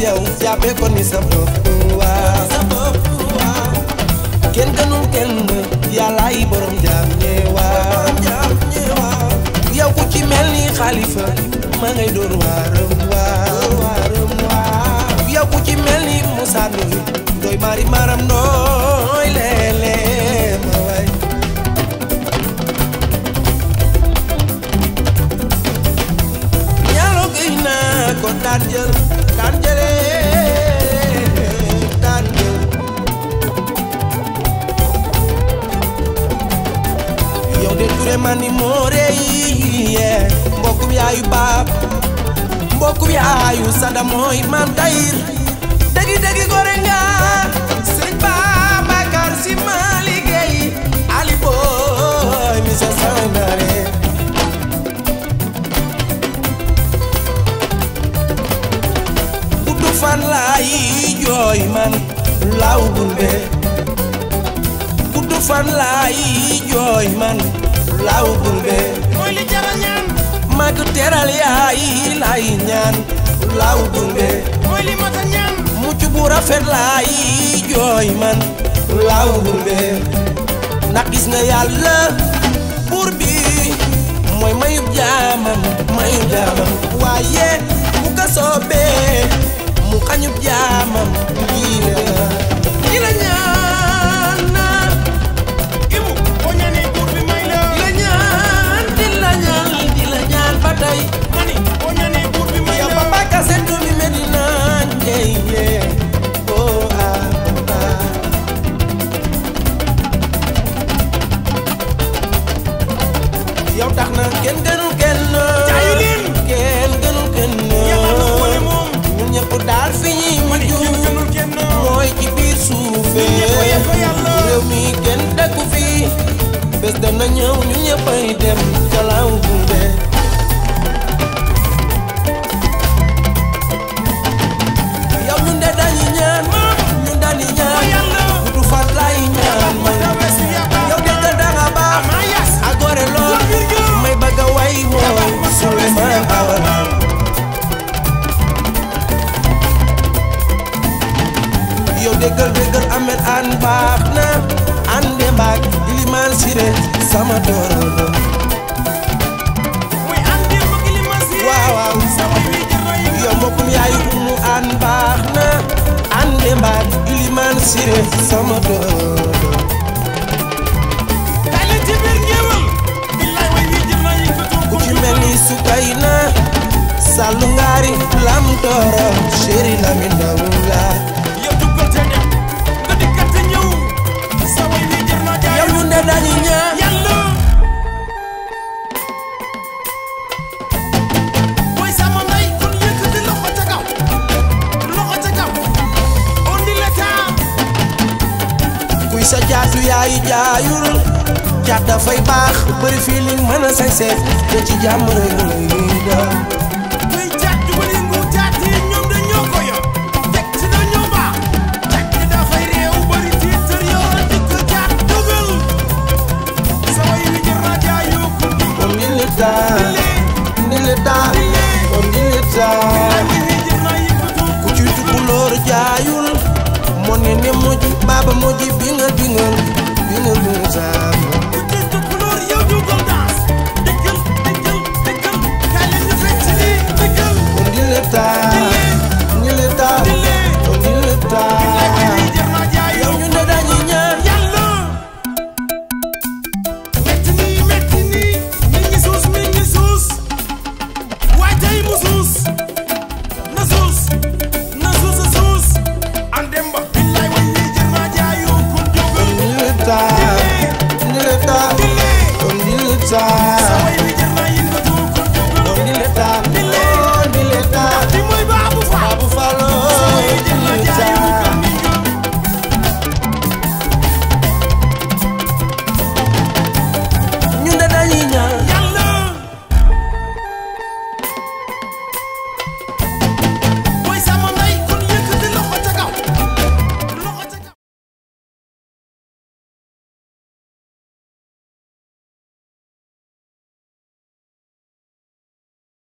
ci yow jàppee ko ni sa bopp waaw sa bopp waaw kenn gënul kenn yàllaay borom jaam ñeewaa yow ku ci mel ni xalifa ma ngay doon waaram waaw waaram waaw yow ku ci mel ni Moussa Ndoye doy mari maram nooy leele ma waay ñaalo gëy naa ko daan jël daan jëlee daan jël yow de ture man ni moore yi yee mbokkum yaayu baab mbokkum yaayu sada mooy maam tayir dëggi dëggi gore nga sëñ Babacar Si ma liggéey ali booy mi sa sangare guddu fan laay jooy man law gulbe guddu fan laay jooy man law gulbe mooy li jara ñaan mag teral yaay laay ñaan law gulbe mooy li mata ñaan mucc bu rafet laay jooy man law gulbe ndax gis nga yàlla buur bi mooy mayub jaamam mayub jaamam waaye bu ko soobee mu xañub jaamam lii la lii la ñaan naa ibu boo ñaanee buur bi may la di la ñaan di la ñaan di la ñaan ba tey mani boo ñaanee buur bi may yow la ba bàkka seetu mi Medina njey yee oh ah ah yow tax na kenn gënul kenn Jaayu leen. kenn gënul kenn Yàlla na ko ne moom. ñun ñëpp daal fi ñuy mani mujj ñun gënul kenn mooy ci biir suufee Ñun ñëpp a yem fa yàlla. réew mi kenn dëkku fi bés dana ñëw ñun ñëppay dem ca law gunge yow ñun de dañuy ñaan ñun dañuy fa ñaan yàlla gudu fan lay ñaan mooy la weesu yaakaar yow déggal da nga baax amaa yas a gore lool Góor Virgile. may bëgg a way mooy Souleymane Awala yow déggal déggal Ahmed an baax na an de mbaag Iliman Siré sama dooro muy an démb gi li ma si waaw waaw sa way wi jar na yëngu yow mbokkum yaayu umu an baax na an de mbaag Iliman Siré sama dooro kaay leen ci biir ngéewal billaay way wi jar na yëngatu ku ci mel ni Sukayna Sallu Ngaari Lam Dooro Chéri Lamine Ndawula yow duggal te dem nga dikkat te ñëw sa way wi jar na jaay yow ñun de dañuy ñaan yàlla mooy sama ndey kon yëkkati loxo ca kaw loxo ca kaw on dit l'état kuy sa jaatu yaay jaayul jaat dafay baax bëri feeling mën a sañse te ci jàmm rek lay doon kuy jaat du bëri ngu jaat yi ñoom dañoo ko yor teg ci dañoo baax teg ci dafay réew bëri tiitar yor dikk jaat dugal sa way wi jar na jaayoo kun di kon di l'état di l'état kon di l'état ay way wi jar na yëkkatu ku ci tukulóor jaayul moo ne ne moji baaba moji bi nga bingal bi nga bingal